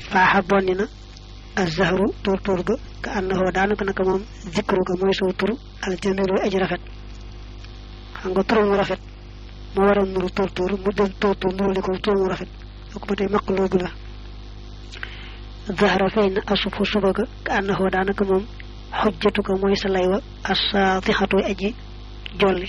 faaxa bonni na azahru tur tur ba ka ànnaxoo daanaka naka moom zikru ga mooy soo tur aljamilu aji rafet xam nga tur mu rafet moo waral nuru tur tur mu del tur tur nuru li ko tur mu rafet kooku ba tey maqloobu la zahra fay na asufu suba ga ka ànnaxoo daanaka moom xujjatu ko mooy sa lay wa asaatixatu aji jolli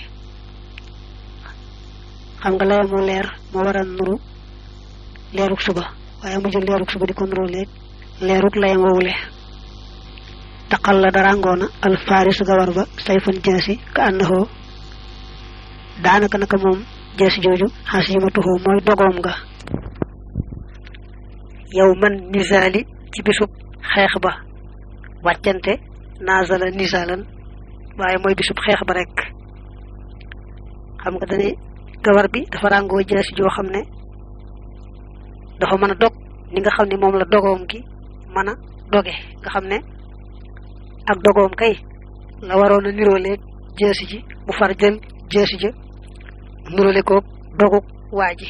xam nga lay mu leer moo waral nuru leeruk suba waaye mu jël leeruk suba di ko nuru leeg leeruk layam wowule taqal la darangoona alfaris gawar ba sayfan jaasi ka ànnaxoo daanaka naka moom jaasi jooju xasimatuhoo mooy dogoom nga yow man nisaali ci bisub xeex ba wàccante naasala nisaalan waaye mooy bisub xeex ba rek xam nga dane gawar bi dafa ràngoo jaasi joo xam ne dafa mën a dog ni nga xam ne moom la dogoom gi mën a doge nga xam ne ak dogoom kay la waroon a nirooleeg jaasi ji mu far jël jaasi ja niroole koog doguk waa ji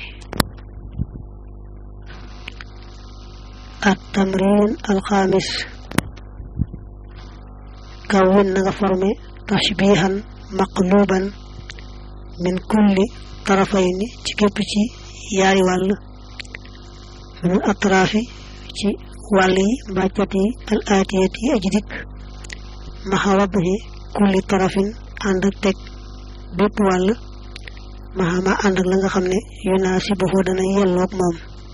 at tamrin alxaamis kawwin na nga formé tashbihan maqluban min kulli tarafayni ci képp ci yaari wàll min atraafi ci wàll yi mbàccat yi al aatiyat yi aji dikk maxa wadduhi kulli tarafin ànd ak teg bépp wàll maxa ma ànd ak la nga xam ne yunaasibuhu dana yelloog moom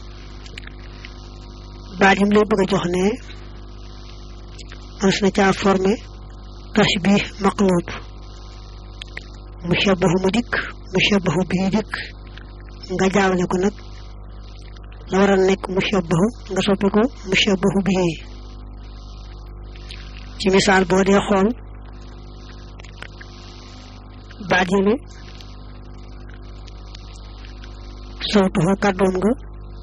baat yim lay bëgg a jox ne mas na caa formé tashbih maqlub mushabahu mu dikk mushabahu bii dikk nga jaawale ko nag la war a nekk mushabahu nga soppi ko mushabahu bii ci misaal boo dee xool baat yi ne sawtuhu kàddoom nga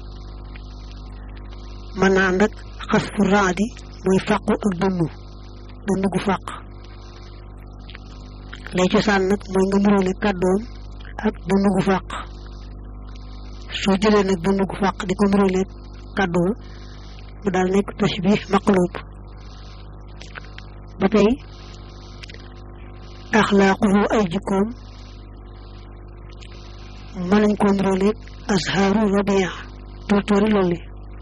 mën naa ànd ak xas fu raadi muy fàqu ak dënnu dënnu gu fàq lay cosaan nag mooy nga muróole kàddoom ak dënnu gu fàq soo jëlee nag dënnu gu fàq di ko muróole kàddoom mu daal nekk tashbih maqlub ba tey axlaaquhu ay jikkoom mën nañ koo muróole azharu rabia tóortóori lolli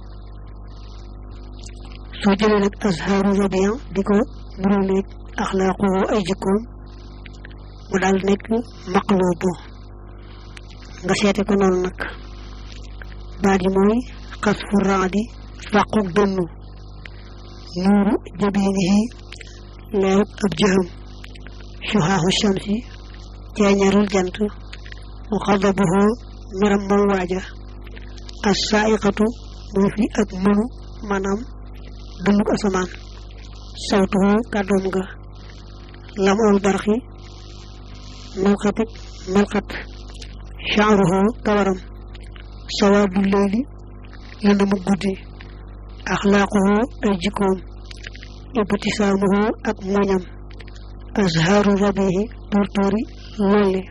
soo jëlee nag azharu rabia di ko muróoleeg axlaaquhu ay jikkoom mu daal nekk maqlubu nga seete ko noonu nag baat yi mooy xasfu raadi fàquk dënnu nuuru jabinihi leeruk ab jëxam suhaahu shamsi ceeñarul jant wa xadabuhu meram moom waaja as saaiqatu mooy fi ak mënu maanaam dunduk asamaan sawtuhu kàddoom nga lam ol barxi melxatak melxat sha'ruhu kawaram sawaadu leyli lëndëmu guddi axlaaquhu ay jikkoom ibtisaamuhu ak muñam azharu rabihi tuurtuuri lolli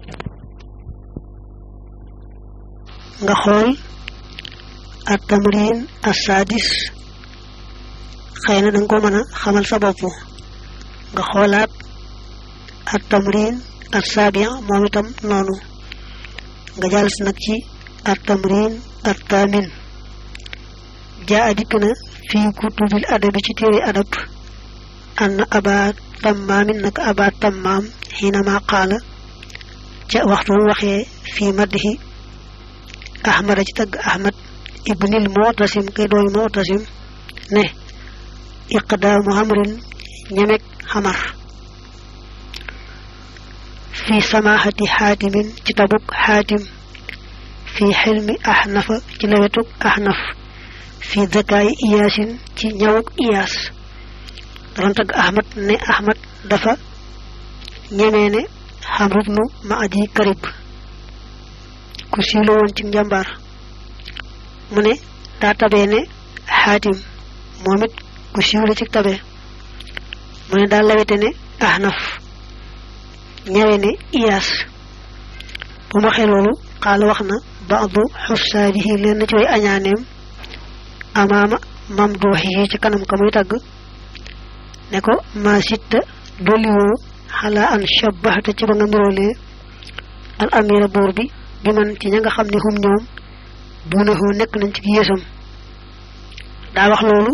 nga xool at tamrin assadis xëy na danga ko mën a xamal sa bopp nga xoolaat at tamrin assaabi moom itam noonu nga jàll si nag ci at tamrin at taamin jaa a dikk na fii kutubil adabi ci téere adab an aba tammaamin nag aba tammaam xiinama qaala ca waxtu mu waxee fii maddihi ahmada ci tagg ahmad ibnil mu'tasim kay dooy mu'tasim ne iqdaamu hamrin ñemek xamar fi samahati xaatimin ci tabuk xaatim fi xilmi ahnafa ci lawetuk ahnaf fi zakaayi iyaasin ci ñawuk iyaas daroon tagg ahmad ne ahmad dafa ñemee ne xamrub nu ma aji karib ku siiwla woon ci njàmbaar mu ne daa tabee ne xaatim moom it ku siiwla ci tabe mu ne daa lawete ne ahnaf ñawe ne iyaas bu ma waxee loolu xaala wax na baadu xusaadihi leen na ci way añaaneem amaama mam du wax yi ci kanam ka muy tagg ne ko ma sitta dolliwoo xalaa an shabbahta ci ba nga nirolee al amira buur bi bi man ci ña nga xam ne hum ñoom duunahu nekk nañ ci yéesam daa wax loolu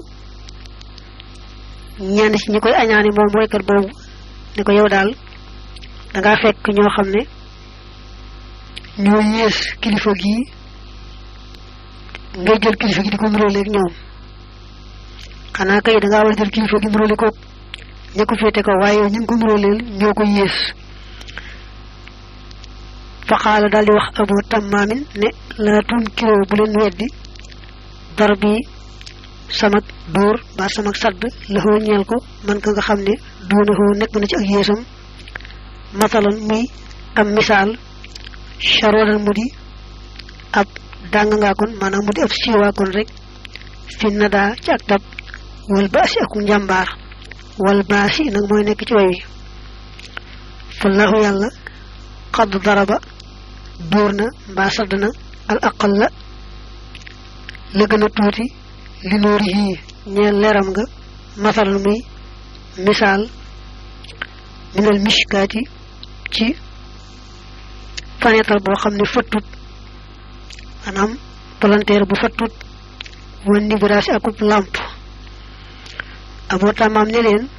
ñenn ci ñi koy añaani moom woykat boobu ne ko yow daal dangaa fekk ñoo xam ne ñoo yées kilifa gii ngay jël kilifa gi di ko niróoleeg ñoom xanaa kay dangaa war a jël kilifa gi niróole ko ña ko féete ko waaye ñu ngi ko niróoleel ñoo ko yées faqaala daal di wax abu tammaamin ne laa tunkiroo bu leen weddi dar bi samak dóor mbaa samak sadd laxoo ñeel ko man ka nga xam ne duunahoo nekk na ci ak yéesam masalan muy am misaal charoonal mu di ab dàng ngaa kon maanaam mu di ab siiwaa kon rek fi nadaa ci ak tab wal baasi ak njàmbaar wal baasi nag mooy nekk ci way wi fallahu yàlla xadd daraba dóor na mbaa sadd na al aqal la la gën a tuuti li nóori yii ñeel leeram nga masalan muy misaal minal mishkaati ci fenêtre boo xam ne fëttut maanaam palanteer bu fëttut wan ni biraasi akub làmp aboo tamaam ne leen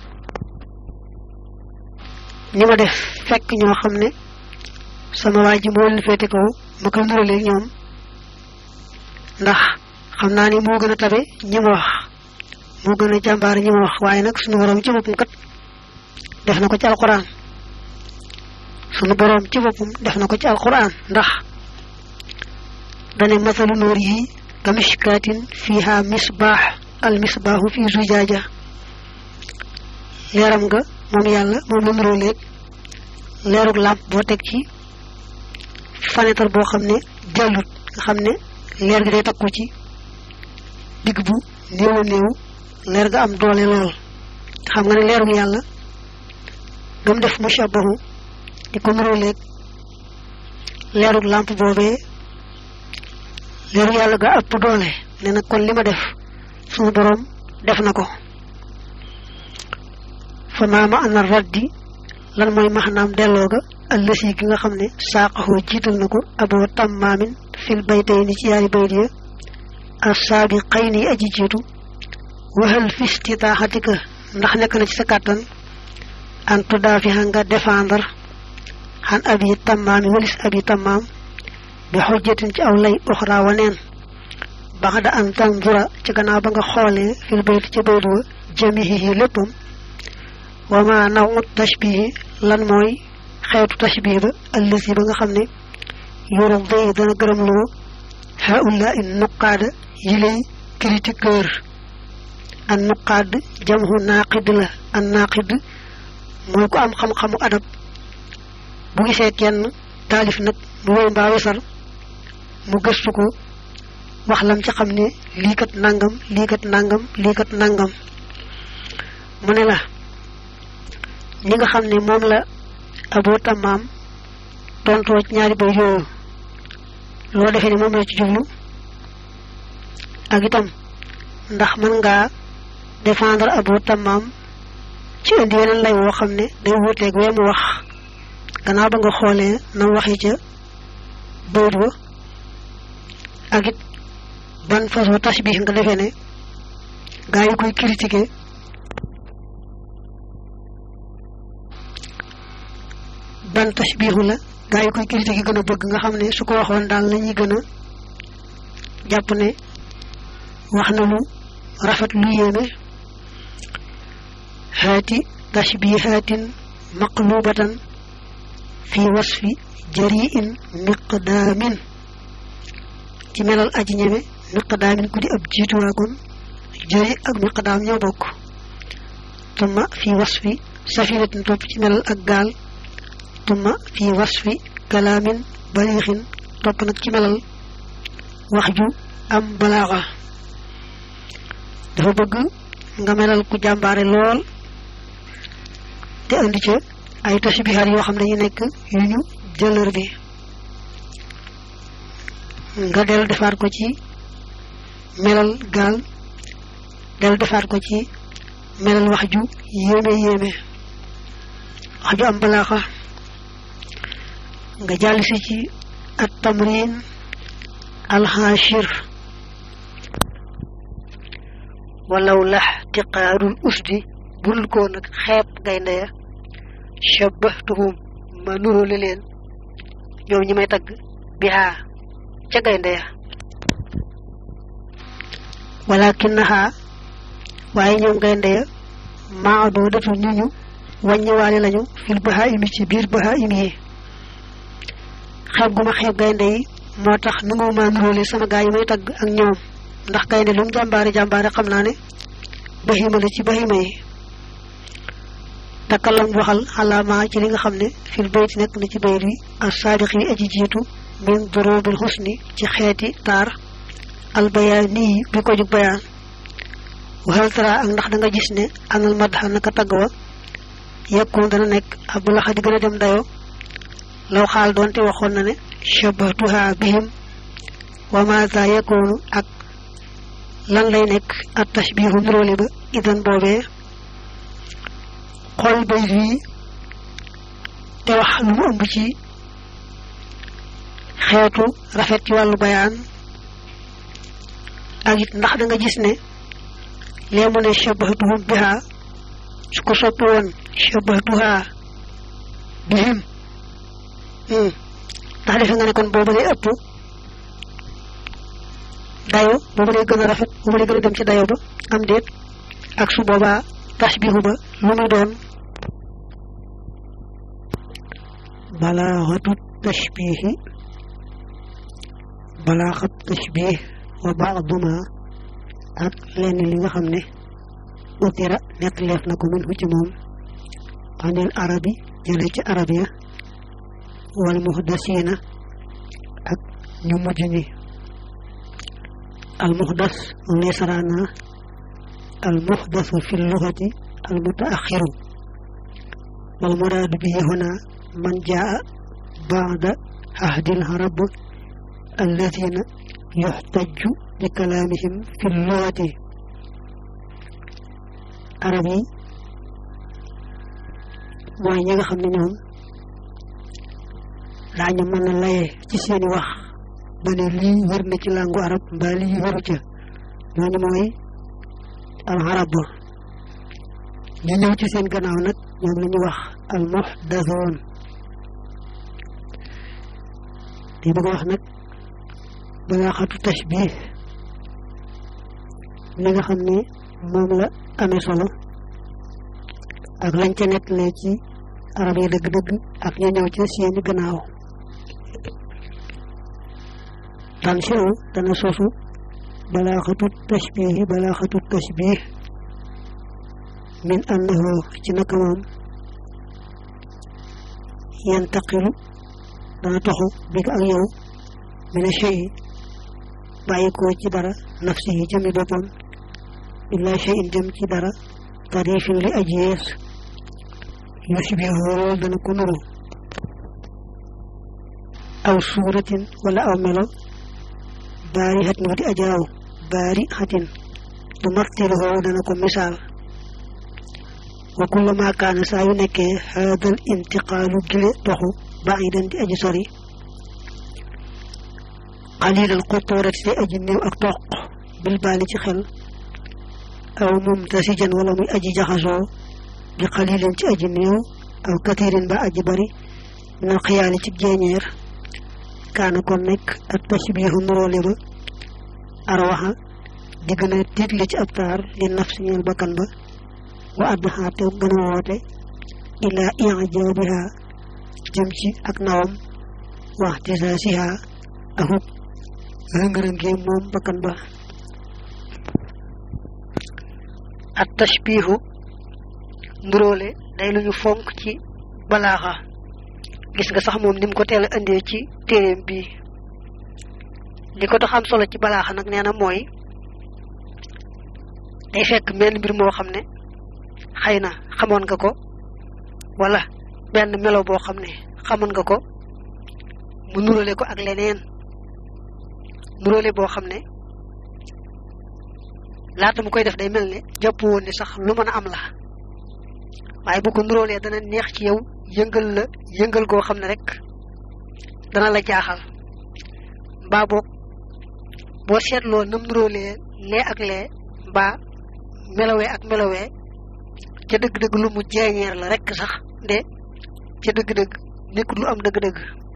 ni ma def fekk ñoo xam ne sama waa ji moo leen féete kaw ma koy nuraleeg ñoom ndax xam naa ni moo gën a tabe ñi ma wax moo gën a jàmbaar ñi ma wax waaye nag suñu borom ci boppam kat def na ko ci alquran sunu borom ci boppam def na ko ci alquran ndax dane masalu nóor yi ka mishkaatin fiha misbaax al misbaaxu fi zujaaja leeram nga moom yàlla moom la nuroo léeg leerug làmp boo teg ci fenêtre boo xam ne jàllut nga xam ne leer gi day takku ci digg bu néew a néew leer ga am doole lool xam nga ne leerug yàlla gam def mushabahu di ko nuróoleeg leerug làmp boobee leerug yàlla ga ëpp doole ne nag kon li ma def suñu boroom def na ko fa maama ana raddi lan mooy maxnaam delloo ga allësi gi nga xam ne saaqaxoo jiital na ko aboo tammaamin fil baytay ni ci yaari bayt ya assaabi xëy ni aji jiitu waxal fistitaaxatika ndax nekk na ci sa kàttan an tudaafiha nga défendre xan abi tammaami walis abi tammaam bi xujjatin ci aw lay uxra waneen baxda an tanzura ci gannaaw ba nga xoolee fil bayt ca bayt wa jamihihi léppam wa ma nawu tashbihi lan mooy xeetu tashbih ba allësi ba nga xam ne yoro day dana gërëm loo haula in nuqaada yi lay critiqueur an nuqaad jamhu naaqid la an naaqid mooy ko am xam-xamu adab bu gisee kenn taalif nag mu woy mbaa wesar mu gëstu ko wax lam ci xam ne lii kat nangam lii kat nangam lii kat nangam mu ne la ñi nga xam ne moom la aboo tamaam tontoo ci ñaari bay yooyu loo defee ne moom la ci jublu ak itam ndax mën ngaa défendre aboo tamaam ci indi yeneen lay woo xam ne day wuuteeg wee mu wax gannaaw ba nga xoolee nam waxi ca bayit wa ak it ban façon tashbih nga defee ne gaa yi koy critiquer ban tashbihu la gaa yi koy critiquer gën a bëgg nga xam ne su ko waxoon daal la ñuy gën a jàpp ne wax na lu rafet lu yéeme haati tashbihatin maqlubatan fi wasfi jariin miqdaamin ci melal aji ñeme miqdaamin ku di ab jiituwaakoon jari ak miqdaam ñoo bokk tumma fi wasfi safinatin topp ci melal ak gaal tumma fi wasfi kalaamin baliixin topp nag ci melal wax ju am balaaxa dafa bëgg nga melal ku jàmbaare lool te andi ca ay tashbihaat yoo xam ne dañu nekk yu ñu jëlër bi nga del defaat ko ci melal gaal del defaat ko ci melal wax ju yéeme yéeme wax ju am balaaxa nga jàll si ci at tamrin alxaashir walaw lax tiqaarul usdi bul ko nag xeeb gaynde ya shabbahtuhum ma nuróole leen ñoom ñi may tagg bihaa ca gaynde ya walakinaha waaye ñoom gaynde ya maadoo datu ñu ñu wàññiwaale lañu fil bahaimi ci biir bahaim yi xeeb gu ma xeeb gaynde yi moo tax nu nga ma nuróole sama gaa yi may tagg ak ñoom ndax gaynde lu mu jàmbaare jàmbaare xam naa ne bahima la ci bahima yi takkalam waxal xalaama ci li nga xam ne fil bayti nekk na ci bayt wi as saadiq yi aji jiitu min durubil xusni ci xeeti taar albayaani yi bi ko jug bayaan waxal tara ak ndax da nga gis ne anal madxa naka tagg wa yekkoon dana nekk abu laxa di gën a dem dayo law xaal doonte waxoon na ne shabahtuha bihim wa maza yekkoonu ak lan lay nekk at tashbihu nuróole ba idan boobee xool bay fii te wax lu mu ëmb ci xeetu rafet ci wàllu bayaan ak it ndax da nga gis ne lee mu ne shabahtuhum biha su ko soppi woon shabahtuha bihim ndax defe nga ne kon boobu lay ëpp dayo boobu lay gën a rafet boobu lay gën a dem ci dayo ba am déet ak su boobaa tashbihu ba lu muy doon balaaxatu tashbihi balaaxat tashbih wa baaduma ak lenn li nga xam ne utira nekk leef na ko min hu ci moom anil arabi jële ci arab ya wal muhdasina ak ñu mujj ñi al muhdas moom lay saraana al muhdasu fi lugati al mutaaxiru wal muraadu bihi huna man jaa baada ahdil arab alladina yuxtaju bi kalaamihim fi lugati arab yi mooy ñi nga xam ne ñoom daañu mën a laye ci seeni wax ba ne lii wër na ci làngu arab mbaa lii wëru ca ñooñu mooy al arab ñu ñëw ci seen gannaaw nag ñoom la ñu wax al muhdathoon di bëgg wax nag balaaxatu tashbih li nga xam ne moom la amee solo ak lañ ca nettalee ci arab yi dëgg-dëgg ak ñu ñëw ci seeni gannaaw tan siw dana sosu balaaxatu tashbihi balaaxatu tashbih min annahu ci naka moom yantaqilu dana toxu bi ko ak yow mina shay bàyyi ko ci dara nafsi yi jëmi boppam illa shay jëm ci dara tarifin li aji yees yushbihu lool dana ko nuru aw suuratin wala aw melo baari xat nu di ajaaw baari xatin du martiluhoo dana ko misaal wa kullama kaana saa yu nekkee haadal intiqaalu gile toxu baidan di aji sori qalilal xuturati di aji néew ak toq bil baali ci xel aw mumtasijan wala muy aji jaxasoo bi qalilin ci aji néew aw katirin ba aji bari minal xiyaali ci jeeñeer kaana kon nekk ak tashbihu nuróole ba arwaxa di gën a tiitle ci ab taar li nafsi ñeel bakkan ba wa addaxa te gën a woote ila ijabiha jëm ci ak nawam wax tisaasiha akuk rëng-rëngee moom bakkan ba at tashbihu nuróole day lu ñu fonk ci balaaxa gis nga sax moom ni mu ko teel a indee ci téeréem bi li ko tax am solo ci balaaxa nag nee na mooy day fekk menn mbir moo xam ne xëy na xamoon nga ko wala benn melo boo xam ne xamoon nga ko mu nuróole ko ak leneen nuróole boo xam ne laata mu koy def day mel ne jàpp woon ne sax lu mën a am la waaye bu ko nuróolee dana neex ci yow yëngal la yëngal goo xam ne rek dana la jaaxal mbaa boog boo seetloo nam nuróolee lee ak lee mbaa melowee ak melowee ca dëgg-dëgg lu mu jeeñeer la rek sax nde ca dëgg-dëgg nekkul lu am dëgg-dëgg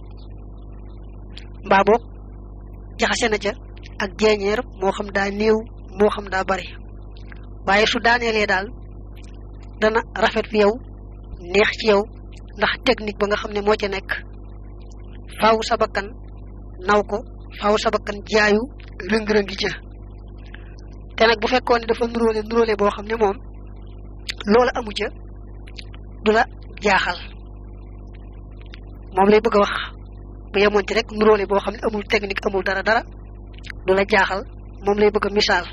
mbaa boog jaxase na ca ak jeeñeer moo xam daa néew moo xam daa bari waaye su daaneelee daal dana rafet fi yow neex ci yow ndax technique ba nga xam ne moo ca nekk faaw sa bakkan naw ko faaw sa bakkan jaayu rëng-rëngi ca te nag bu fekkoon ne dafa nuróole nuróole boo xam ne moom loola amu ca du la jaaxal moom lay bëgg a wax bu yemoon ci rek nuróole boo xam ne amul technique amul dara dara du la jaaxal moom lay bëgg a misaal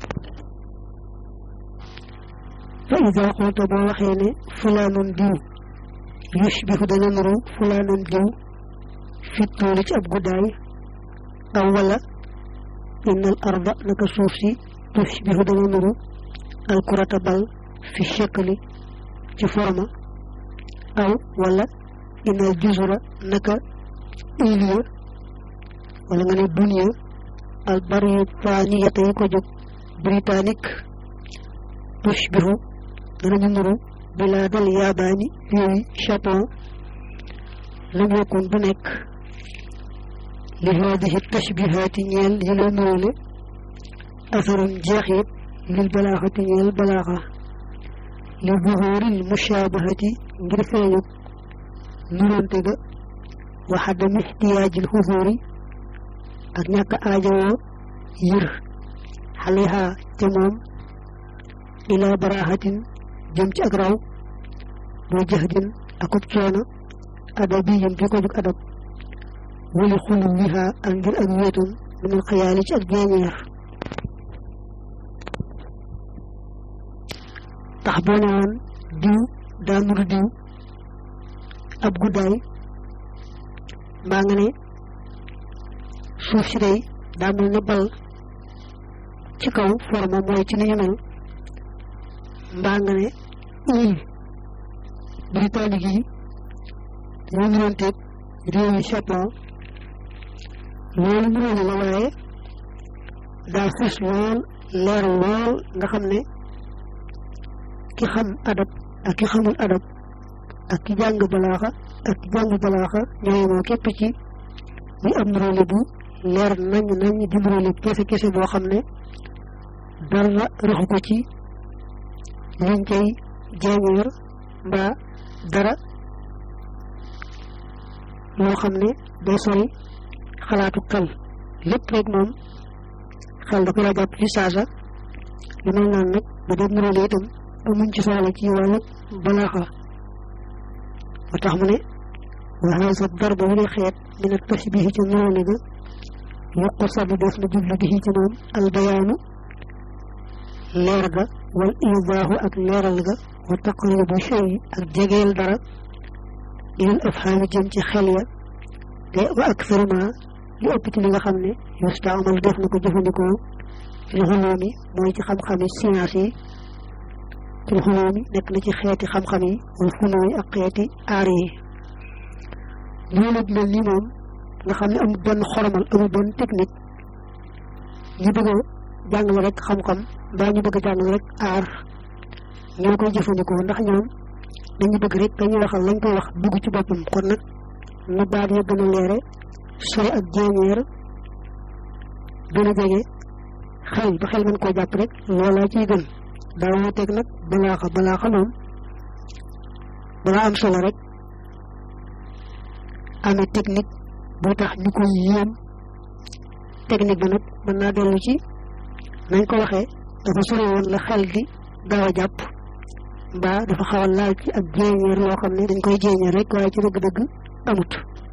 fa ida qulta boo waxee ne fulaanun diw yushbihu dana nuru fulaanun diw fi tuuli ci ab guddaay aw wala inna al arda naka suuf si tushbihu dana nuru al kurata bal fi shakli ci forma aw wala inna al juzura naka iliya wala nga ne dunya al baritaniyata yi ko jóg britannique tushbihu danañu nuru bilaadal yaabaani yooyu Japon lam yakun du nekk li haadihi tashbihaati ñeel yi la nuróole asarun jeexit lil balaaxati ñeel balaaxa li buhuuril mushaabahati ngir feeñu nuróonte ga wa xadam ixtiyaajil xusuuri ak ñàkk aajowoo yër xaleha ca moom ila baraaxatin jëm ci ak raw boo jaxdin akub coono adabiyin bi ko jug adab wali xulu wiha ak ngir ak wéetum minal xayaali ci ak jeeñeer tax boo ne woon diw daa nuru diw ab guddaay mbaa nga ne suuf si day daa mel ne bal ci kaw forme mooy ci ni ñu mel mbaa nga ne île britannique yi ñoo nuroonteeg réew yi Japon loolu nuróole la waaye daa fës lool leer lool nga xam ne ki xam adab ak ki xamul adab ak ki jàng balaaxa ak ki jàng balaaxa ñooy moo képp ci muy am nuróole bu leer nañ nañ di nuróole kese kese boo xam ne dara raxu ko ci liñ koy jeeñeer mbaa dara loo xam ne day sori xalaatu xel lépp rek moom xel da ko la jàpp ci saasa li mel naan nag ba dee nuróole itam amuñ ci soxla ci wàllu balaaxa ba tax mu ne wa haasa darba wu ne xeet min a tashbihi ci nuróole ga yokku sabu def na jublu bi ci moom albayaanu leer ga wal idaahu ak leeral ga wa taqribu shay ak jegeel dara ilal afhaami jëm ci xel ya te wa akthar ma li ëpp ci li nga xam ne yustaamal def na ko jëfandikoo fil xuloomi mooy ci xam-xami science yi fil xuloomi nekk na ci xeeti xam-xam yi wal funooy ak xeeti aar yi loolu mel ni moom nga xam ne amul benn xoromal amul benn technique ñu bëgg a jàngale rek xam-xam mbaa ñu bëgg a jàngale rek aar ñoo koy jëfandikoo ndax ñoom dañu bëgg rek dañuy waxal lañ koy wax dugg ci boppam kon nag na baat ya gën a leere sori ak jéeñeer gën a jege xel ba xel mën koo jàpp rek loolaa ciy gën daa wuteeg nag balaaxa balaaxa moom balaa am solo rek amee technique boo tax ñu koy yéem technique bi nag mën naa dellu ci nañ ko waxee dafa sori woon la xel di gaaw a jàpp mbaa dafa xaw a laal ci ak jéeñeer loo xam ne dañ koy jéeñeer rek waaye ci dëgg-dëgg amut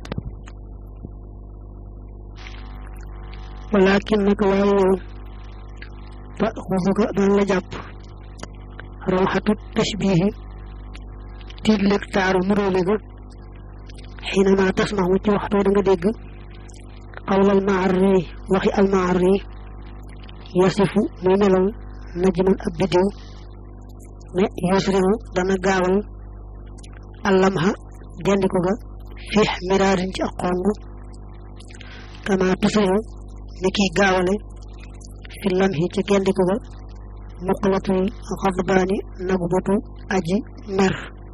walakin naka waaye yow fa xusuka daan la jàpp rawxatu tashbihi tiidleeg taaru nuróole ga xiinama tasmaxu ci waxtoo da nga dégg xawlal maarri waxi al maarri yasifu muy melal najman ab biddiw ne yusrihu dana gaawal allamha gendiku ga fiix miraarin ci ak xong kama tusrihu ni kiy gaawale fi lamhi ci gendiku ga muqlatul xadbaani nagu botu aji mer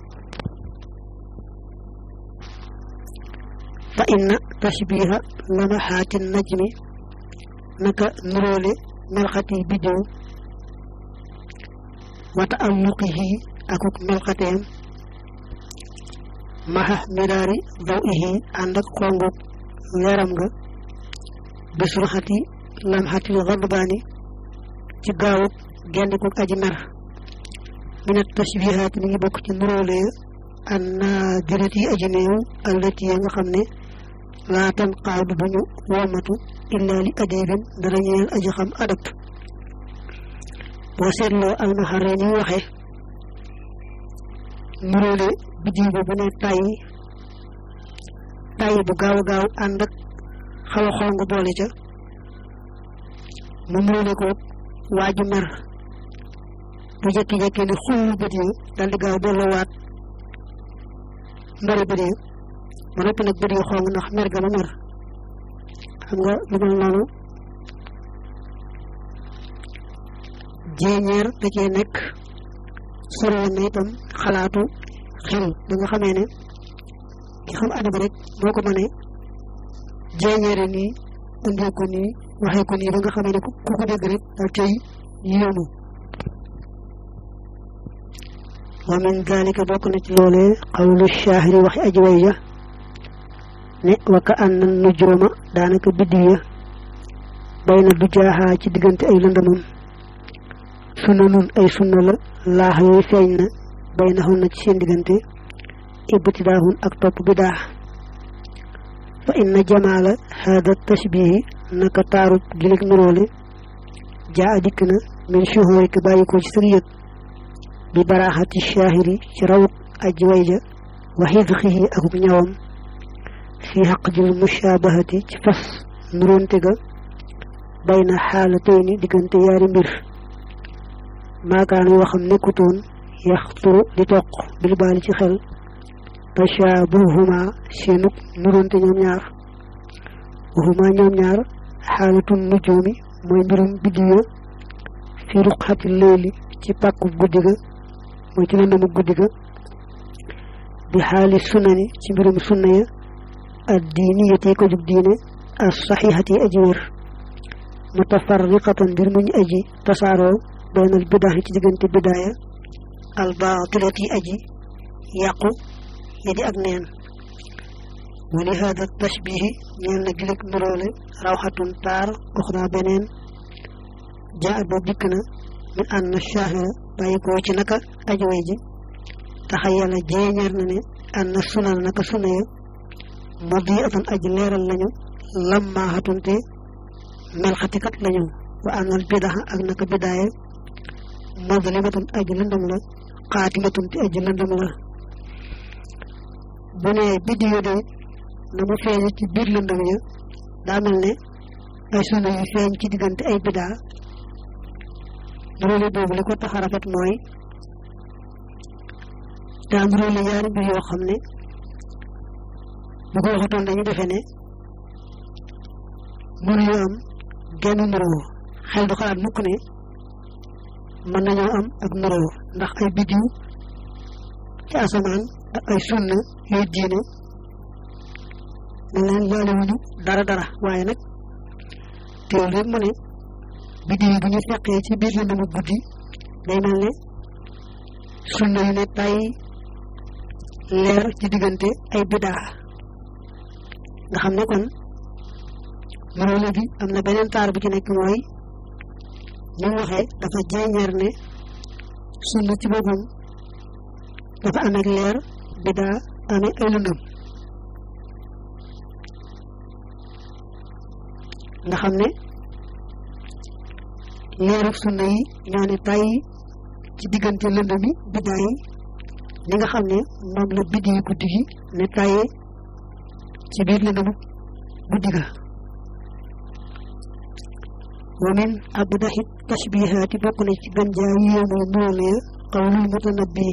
fa inna tashbiha lamaxaati najmi naka nuróole melxati biddiw wa taalluqihi akuk melxateem maxa miraari daw ihi ànd ak xonguk leeram nga bisurxati lamxatil xadbaani ci gaawuk gendikuk aji mer minat tashbihaat mi ngi bokk ci nuróole an naadirati aji néew allati ya nga xam ne laa tan qaadu bu ñu womatu illa li adibin dara ñeel aji xam adab boo seetloo almaxare ni waxe nuróole biddiw bi bu ne tàyyi tàyyi bu gaaw a gaaw ànd ak xaw a xong boole ca mu nuróole ko waaju mer bu jekki-jekki ni xull bët yi dal di gaaw delloowaat mbari bët yi ba noppi nag bët yi xong ndax mer ga ma mer xam nga lu mel noonu jéeñeer da cee nekk soriwoon na itam xalaatu xel ba nga xamee ne ki xam adab rek boo ko mënee jéeñeere nii indee ko nii waxee ko nii ba nga xamee ne ku ko dégg rek daal cay yéemu wa min dalika bokk na ci loolee xawlu shaahiri waxi aji way ja ne wa ka anna nujuuma daanaka biddiw ya bay na du jaaxaa ci diggante ay lëndamam sunna nun ay sunna la laax yooyu feeñ na bay na xun na ci seen diggante ibtidaahun ak topp bidaa fa inna jamaala hada tashbihi naka taaru gilig nuróole jaa dikk na min shuhurika bàyyi ko ci sëg yëg bi baraaxati shaahiri ci rawuk aji way ja wa xidxihi akuk ñawam fi xaqjil mushaabahati ci fas nuróonte ga bay na xaalatayni diggante yaari mbir maakaan yoo xam nekkutoon yaxturu di toq bil baali ci xel tashaabuhuma seenuk nuróonte ñoom ñaar waxuma ñoom ñaar xaalatun nujuumi mooy mbirum biddiw ya fi ruqxati leyli ci pàkku guddi ga mooy ci lëndëmu guddi ga bi xaali sunani ci mbirum sunna ya ad diiniyati ko jug diine as saxiixati aji wér mutafarriqatan mbir muñ aji tasaaroo baynal bidaa ci diggante bidaaya al baatilati aji yàqu ya di ak neen wa li hada tashbihi ñeel na gilig nuróole rawxatun taar uxra beneen jaa boobu dikk na min ànd shaahira bàyyi ko ci naka aji way ji taxayala jeeñeer na ne ànd sunal naka suna ya madi atan aji leeral lañu lammaaxatunte melxatikat lañu wa àndal bidaa ak naka bidaaya mazlimatan aji lëndam la xaatimatun te aji lëndam la bu ne biddiyo de na mu feeñ ci biir lëndam ya daa mel ne ay sunna yu feeñ ci diggante ay bidaa nuróole boobu li ko tax a rafet mooy daa nuróole yaari mbir yoo xam ne bu ko waxatoon dañu defe ne mënuñu am genn nuróo xel du xalaat mukk ne mën nañoo am ak nuróo ndax ay biddiw ci asamaan ak ay sunna yooyu diine dañ leen laalewuñu dara dara waaye nag teewul rek mu ne biddiw yi bu ñu feqee ci biir lëndëmu guddi day mel ne sunna yu ne tay leer ci diggante ay bidaa nga xam ne kon nuróole bi am na beneen taar bu ci nekk mooy ñu waxee dafa jeeñeer ne sunna ci boppam dafa amee leer bidaa amee ay lëndëm nga xam ne leeru sunna yi ñoo ne tàyyi ci diggante lëndëm yi bidaa yi li nga xam ne moom la biddi yi guddi gi ne tàyyee ci biir lëndëmu guddi ga wa min abdahi tashbihaati bokk na ci gën jaa yéemu noonu ya qawlul mutanabbi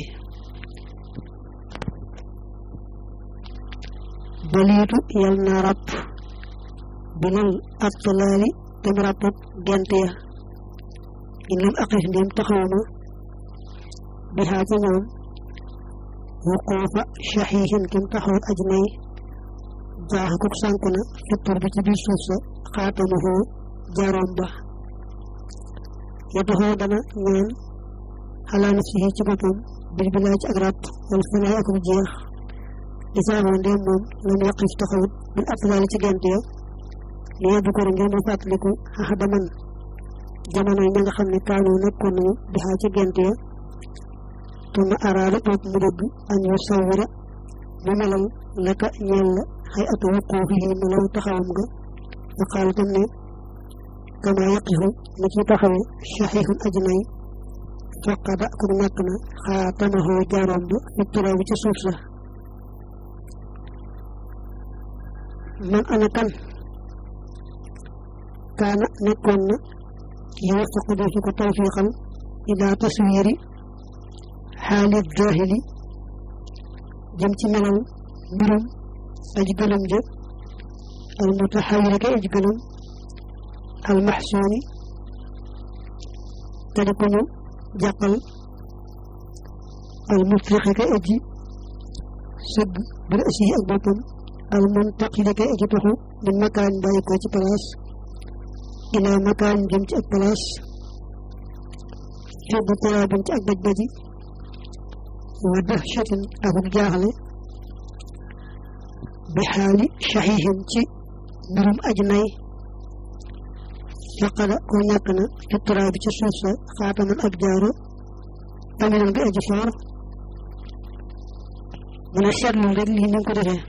baliitu yal na ràpp bilal attalaali dem ràpput gent ya in lam aqif ndéem taxawma bi xaa ca ñoom wuquufa shaxiixin kim taxawut aj nay jaaxa kuk sànku na fittur bi ci biir suuf sa xaatamuhu jaroom ba yatuxoo dana ñaan xalaa nafsihi ci boppam bil bilaa ci ak ràpp wal fanaay ak jeex di saaboo ndéem moom lam yaqif taxawut bil atlaali ci gent ya li yebbu ko ngir mu fàttaliku xaxa daman jamono yi ña nga xam ne kaanu nekkoon nañu di xaa ci gent ya tuma araada toog mu dëgg an yu sawira mu melal laka ñeel la xay atu wuquufi yi melaw taxawam nga wa qaala tam ne kama yaqifu na ci taxawe saxiixun ajnay faqada ku ñàkk na xaatamahu jaaroom ba fi turaaw bi ci suuf sa man ana kan kaana nekkoon na yuwaffaqu defi ko tawfiqal ila taswiri xaali daahili jëm ci melal mbirum aji gëlëm ja al mutaxawiri ka aji gëlëm al maxsuuni te di ko ñu jàqal al mufriqi ka aji sëgg bir asiyi ak boppam al muntaqili ka aji toxu min makaan bàyyi ko ci place ila makaan jëm ci ak place fiddu turaabin ci ak baj baji wa dahshatin akuk jaaxle bi xaali saxiixin ci mbirum aj nay faqada ko ñàkk na fi turaa bi ci suuf sa xaataman ab jaaro taminan bi aji foor mu ne seetlul rek lii ni ko defee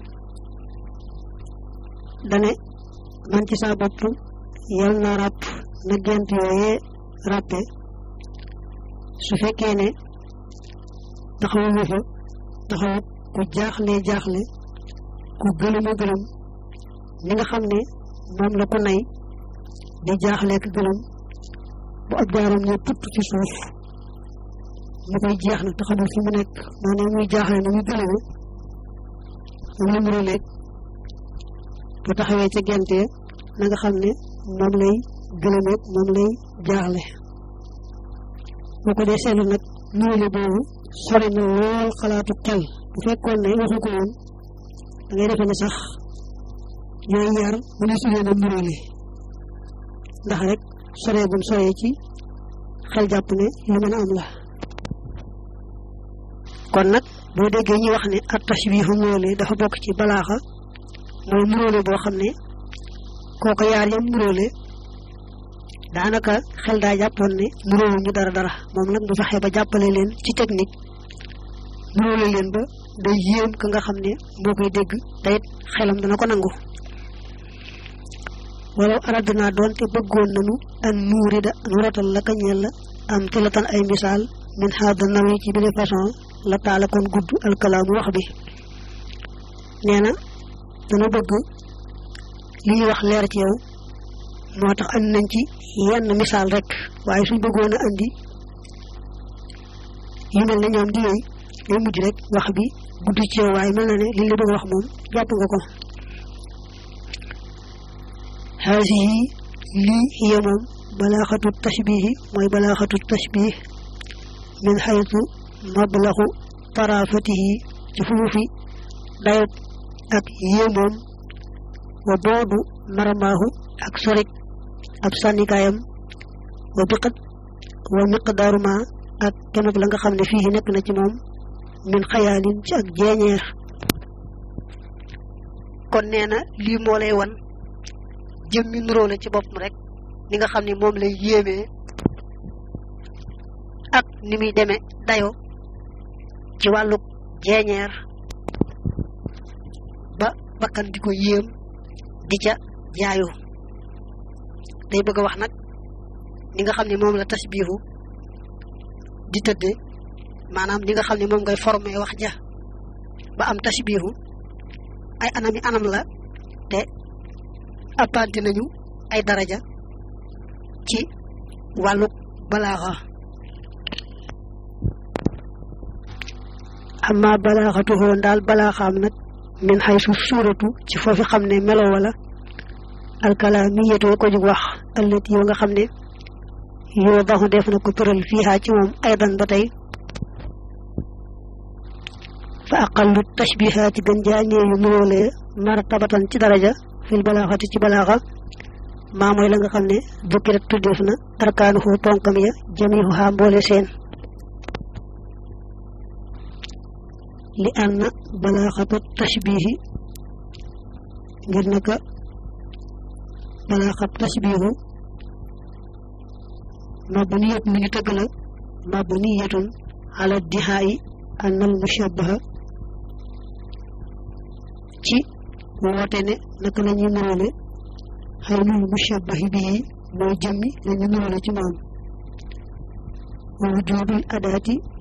dane man ci saa bopp yal na ràpp na gent yooyee ràppe su fekkee ne taxawu fa taxawut ku jaaxle jaaxle ku gëlëma gëlëm ni nga xam ne moom la ko nay di jaaxle ak gëlëm bu ab jaaram ne putt ci suuf mu koy jeex na taxamul fi mu nekk moo ne muy jaaxle na muy gëlëme moom la muro leeg bu taxawee ca gente na nga xam ne moom lay gëlëmeeg moom lay jaaxle boo ko dee seetlu nag nuule boobu sori na lool xalaatu xel bu fekkoon ne waxu ko woon da ngay defe ne sax yooyu ñaar mu ne sudee na nuróole ndax rek soree gum soree ci xel jàpp ne lu mën a am la kon nag boo déggee ñuy wax ne at tashbihu nuróole dafa bokk ci balaaxa mooy nuróole boo xam ne kooko yaar yam nuróole daanaka xel daa jàppoon ne nuróowu ñu dara dara moom nag mu fexe ba jàppale leen ci technique nuróole leen ba day yéem ka nga xam ne moo koy dégg te it xelam dana ko nangu walaw aradna doon te bëggoon nanu an nuurida nu rotal la ka ñeel la am tilatan ay misaal min haada nawi ci bile façon la taala kon gudd alkalaamu wax bi nee na dana bëgg li ñuy wax leer ci yow moo tax andi nañ ci yenn misaal rek waaye suñ bëggoon a andi yu mel ne ñoom di yooyu day mujj rek wax bi gudd ci yow waaye mel na ne li la bëgg wax moom jàpp nga ko haasihi lii hiya moom balaaxatu tashbihi mooy balaaxatu tashbih min xaytu mablaxu tarafatihi ci fuufi dayot ak yéemoom wa boodu maramaahu ak sorik ab sànnikaayam wa biqat wa miqdaaru ma ak kemub la nga xam ne fii nekk na ci moom min xayaalin ci ak jeeñeer kon nee na lii moo lay wan jëmmi nuróole ci boppam rek ni nga xam ne moom lay yéemee ak ni muy demee dayo ci wàllu jeeñeer ba bakkan di ko yéem di ca jaayu day bëgg a wax nag ni nga xam ne moom la tasbihu di tëdde maanaam ni nga xam ne moom ngay formé wax ja ba am tasbihu ay anami anam la te appante nañu ay daraja ci wàlluk balaaxa amma balaaxatuhoo ndaal balaaxaam nag min xaysu suuratu ci foofi xam ne melo wala alkalaamiyatu ko jug wax allati yoo nga xam ne yoo baxu def na ko tëral fiihaa ci moom aydan ba tey fa aqallu tashbihaati gën jaa ñeeyu nuróolee martabatan ci daraja fil balaaxati ci balaaxa maa mooy la nga xam ne dukkirat tuddeef na arkaanuhu ponkam ya jamihuha mboole seen li anna balaaxata tashbihi ngir naka balaaxat tashbihu mabniyatun lu ñu tëgg la mabniyatun ala dihaayi annal mushabbaha ci woote ne naka la ñuy nuróole xaynul mushabbahi bii mooy jëmmi la ñu nuróole ci moom wa wujudul adaati